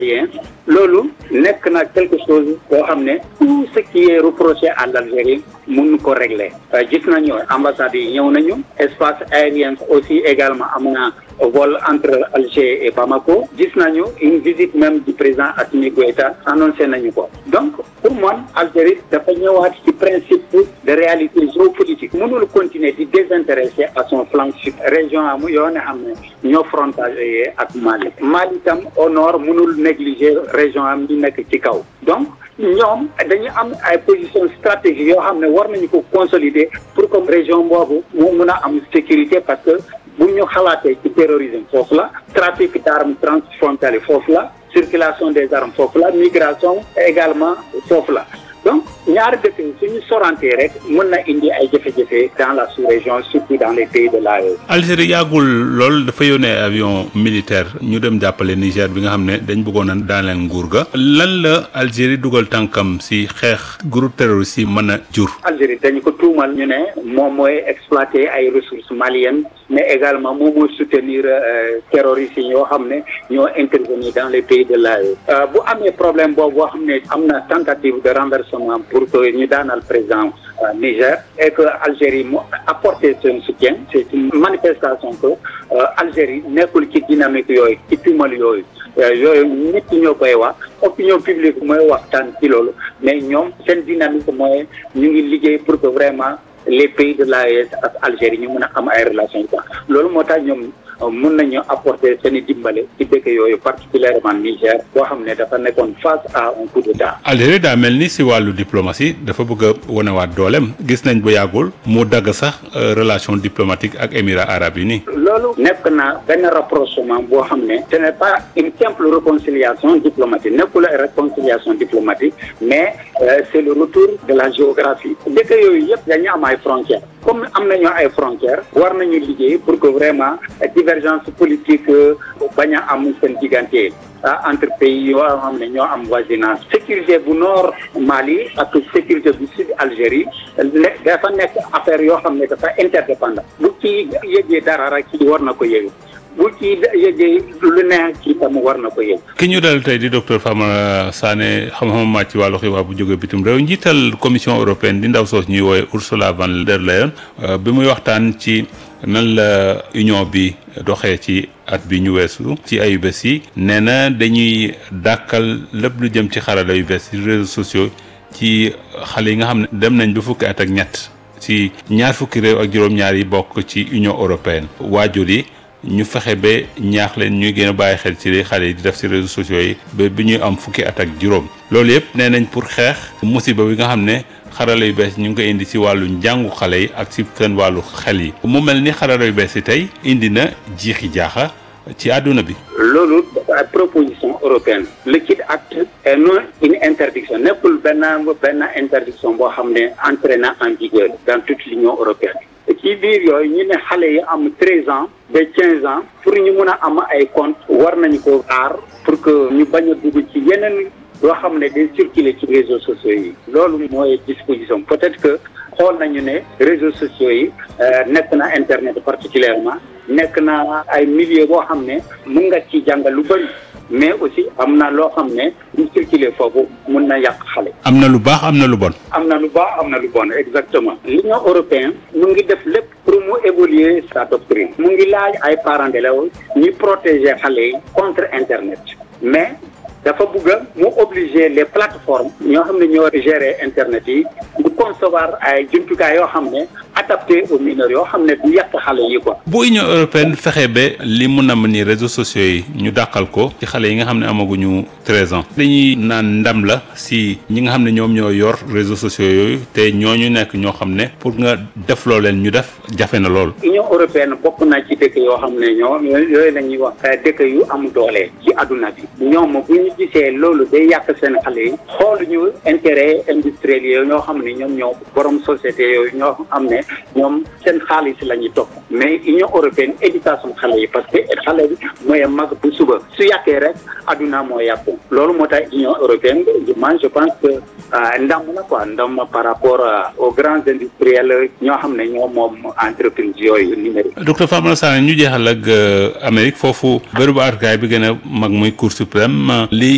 loolu nekk na quelque chose boo xam ne tout ce qui est reproché à l'Algérie mun ko régler gis nañu ambassade yi ñëw nañu espace aérien aussi également am na vol entre Alger et Bamako gis nañu une visite même du président Assimi Goïta annoncé nañu ko donc pour man Algérie dafa ñëwaat ci principe de réalité géopolitique mënul continuer di désintéresser à son flanc sud région am yoo ne xam ne ñoo frontalier ak Mali Mali tam au nord mënul négliger région am yi nekk ci kaw donc ñoom dañu am ay position stratégique yoo xam ne war nañu ko consolider pour que région boobu mu mun a am sécurité parce que bu ñu xalaatee ci terrorisme foofu la trafic d'armes transfrontalier foofu la circulation des armes foofu la migration également foofu la donc ñaari dëkk yi suñu sorantee rek mën na indi ay jafe-jafe dans la sous-région surtout dans les pays de l'AES. Algérie yàggul lool dafa yónnee avion militaire ñu dem jàppale Niger bi nga xam ne dañ bëggoon a daaneel nguur ga lan la Algérie dugal tànkam si xeex groupe terroriste yi mën a jur. Algérie dañu ko tuumal ñu ne moom mooy exploiter ay ressources maliennes mais également moom mooy soutenir terroristes yi yoo xam ne ñoo intervenir dans les pays de l'AES. bu amee problème boobu boo xam ne am na tentative de renversement pour que ñu daanal président Niger et que Algérie mu apporter son soutien c'est une manifestation que Algérie nekkul ci dynamique yooyu ci tuumal yooyu yooyu nit ñi ñoo koy wax opinion publique mooy waxtaan ci loolu mais ñoom seen dynamique mooy ñu ngi liggéey pour que vraiment les pays de l'AES ak Algérie ñu mën a am ay relations quoi loolu moo tax ñoom mën nañu apporter seen i dimbale ci dëkk yooyu particulièrement Niger boo xam ne dafa nekkoon face à un coup d'état. Algérie daa mel ni si wàllu diplomatie dafa bëgg a wanewaat dooleem gis nañ bu yàggul mu dagg sax relation diplomatique ak émirats arabes unis. loolu nekk na benn rapprochement boo xam ne ce n'est pas une simple réconciliation diplomatique nekkul ay réconciliation diplomatique mais c'est le retour de la géographie dëkk yooyu yëpp dañu am ay frontières comme am nañu ay frontières war nañu liggéey pour que vraiment divergence politique bañ a am seen diggante entre pays yoo xam ne ñoo am voisinage sécurité bu nord Mali ak sécurité bu sud Algérie dafa nekk affaire yoo xam ne dafa interdépendant bu ci yëgee dara rek ci war na ko yëg bu ci yëgee lu ne ci tam war na ko yëg. ki ñu dal tey di docteur Famara Sané xam-xam màcc ci wàllu xibaar bu jóge bitim réew njiital commission européenne di ndaw soos ñuy woowe Ursula von der Leyen bi muy waxtaan ci nan la union bi doxee ci at bi ñu weesu ci ayu bés yi nee na dañuy dàkkal lépp lu jëm ci xarala yu bees ci réseaux sociaux ci xale yi nga xam ne dem nañ ba fukki at ak ñett ci ñaar fukki réew ak juróom-ñaar yi bokk ci union européenne waajur yi ñu fexe ba ñaax leen ñuy gën a bàyyi xel ci li xale yi di def ci réseaux sociaux yi ba bi ñuy am fukki at ak juróom loolu yëpp nee nañ pour xeex musiba bi nga xam ne xarala yu bees ñu ngi koy indi ci wàllu njàngu xale yi ak ci seen wàllu xel yi mu mel ni xarala yu bees yi tey indi na jiixi jaaxa ci àdduna bi. loolu dafa proposition européenne le Kid Act est non une interdiction nekkul benn benn interdiction boo xam ne entré na en vigueur dans toute l'Union européenne. ci biir yooyu ñu ne xale yi am treize ans ba quinze ans pour ñu mun a am ay compte war nañu ko aar pour que ñu bañ a dugg ci yeneen yoo xam ne day circuler ci réseaux sociaux yi loolu mooy disposition peut-être que xool nañu ne réseaux sociaux yi nekk na internet particulièrement nekk na ay milieu boo xam ne mun nga ci jàngal lu bari mais aussi am na loo xam ne bu circuler foofu mun na yàq xale. am na lu baax am na lu bon. am na lu baax am na lu bon exactement. l'Union européenne mu ngi def lépp pour mu évoluer sa doctrine. mu ngi laaj ay parents d'élèves ñuy protéger xale yi contre internet mais dafa bëgg a mu obliger les plateformes ñoo xam ne ñoo gérer internet yi du concevoir ay jumtukaay yoo xam ne adapté aux mineurs yoo xam ne du yàq xale yi quoi. bu Union européenne fexe ba li mun a ni réseaux sociaux yi ñu dàqal ko ci xale yi nga xam ne amaguñu treize ans dañuy naan ndam la si ñi nga xam ne ñoom ñoo yor réseaux sociaux yooyu te ñooñu nekk ñoo xam ne pour nga def loo leen ñu def jafe na lool. Union européenne bokk na ci dëkk yoo xam ne ñoo yooyu la ñuy wax dëkk yu am doole ci adduna bi ñoom bu ñu gisee loolu day yàq seen xale yi xool ñu intérêt industriel yooyu ñoo xam ne ñoom ñoo borom société yooyu ñoo xam ne ñoom seen xaalis la ñuy topp mais Union européenne éducation xale yi parce que xale bi mooy mag bu suba su yàqee rek adduna moo yàqu loolu moo tax Union européenne man je pense que ndam la quoi ndam par rapport aux grands industriels ñoo xam ne ñoo moom entreprise yooyu numérique. docteur Famara Sané ñu jeexal ak Amérique foofu bërëbu àttukaay bi gën a mag muy Cour suprême li